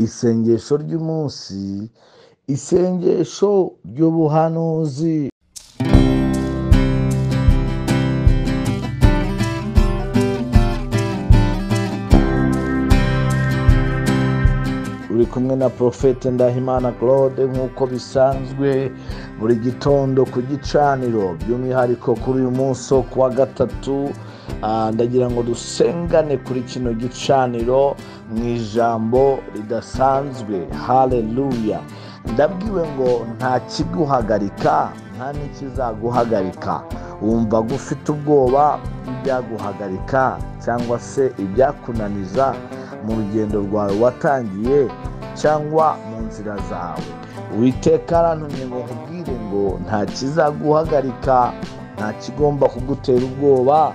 isengesho ry'umunsi isengesho ry'ubuhanuzi uri kumwe na porofete ndahimana claude nk'uko bisanzwe buri gitondo ku gicaniro by'umwihariko kuri uyu munsi wo ku wa gatatu Ah, ndagira ngo dusengane kuri kino gicaniro mu ijambo ridasanzwe haleluya ndabwiwe ngo nta kiguhagarika nta n'ikizaguhagarika wumva gufite ubwoba ibyaguhagarika cyangwa se ibyakunaniza mu rugendo rwawe watangiye cyangwa mu nzira zawe witeka arantumye ngo nkubwire ngo nta kizaguhagarika nta kigomba kugutera ubwoba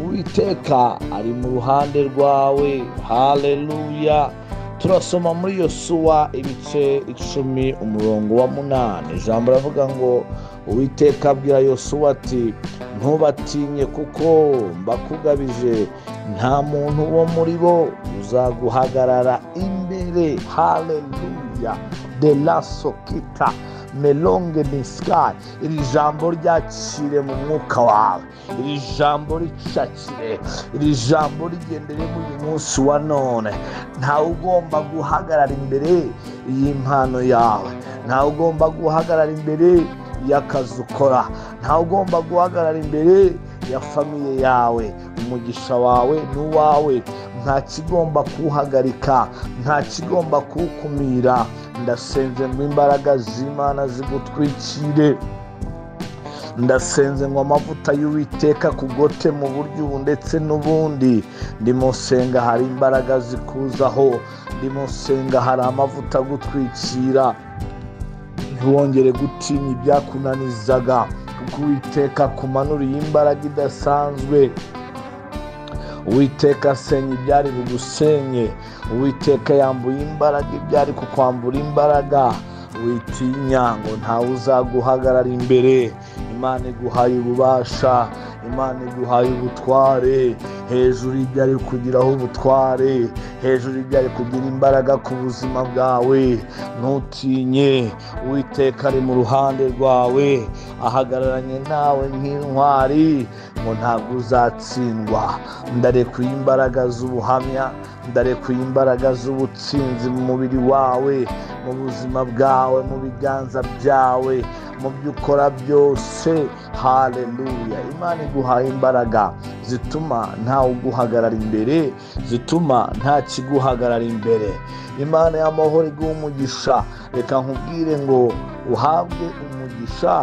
uwiteka ari mu ruhande rwawe haleluya turasoma muri yosuwa ibice icumi umurongo wa munani ijambo ravuga ngo uwiteka abwira yosuwa ati ntubatinye kuko mbakugabije nta muntu wo muri bo uzaguhagarara imbere haleluya de la sokita melonge niskai iri jambo ryakire mu mwuka wawe iri jambo ricakire iri jambo rigendere muri uyu munsi wa none ntawe ugomba guhagarara imbere y'impano yawe ntawe ugomba guhagarara imbere y'akazi ukora ntawe ugomba guhagarara imbere ya famiye yawe umugisha wawe n'uwawe nta kigomba kuwuhagarika nta kigomba kuwukumira ndasenze ngo imbaraga z'imana zigutwikire ndasenze ngo amavuta y'uwiteka kugote mu buryo ubu ndetse n'ubundi ndimusenga hari imbaraga zikuzaho ndimusenga hari amavuta agutwikira ntiwongere gutinya ibyakunanizaga kuko uwiteka akumanuriye imbaraga idasanzwe uwiteka asenya ibyari bugusenye uwiteka yambuye imbaraga ibyari kukwambura imbaraga witinya ngo ntawe uzaguhagarara imbere imana iguhaye ububasha imana iguhaye ubutware hejuru y'ibyari kugiraho ubutware hejuru y'ibyari kugira imbaraga ku buzima bwawe ntutinye uwiteka ari mu ruhande rwawe ahagararanye nawe nk'intwari ngo ntabwo uzatsindwa ndarekuye imbaraga z'ubuhamya ndarekuye imbaraga z'ubutsinzi mu mubiri wawe mu buzima bwawe mu biganza byawe mu byo ukora byose haleluya imana iguhaye imbaraga zituma ntawe uguhagarara imbere zituma nta kiguhagarara imbere imana y'amahoro iguha umugisha reka nkubwire ngo uhabwe umugisha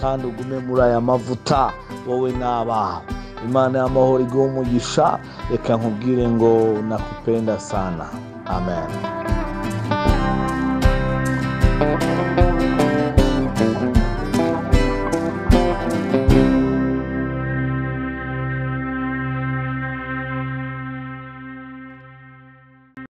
kandi ugume muri aya mavuta wowe n'abawe imana y'amahoro iguha umugisha reka nkubwire ngo nakupenda sana amen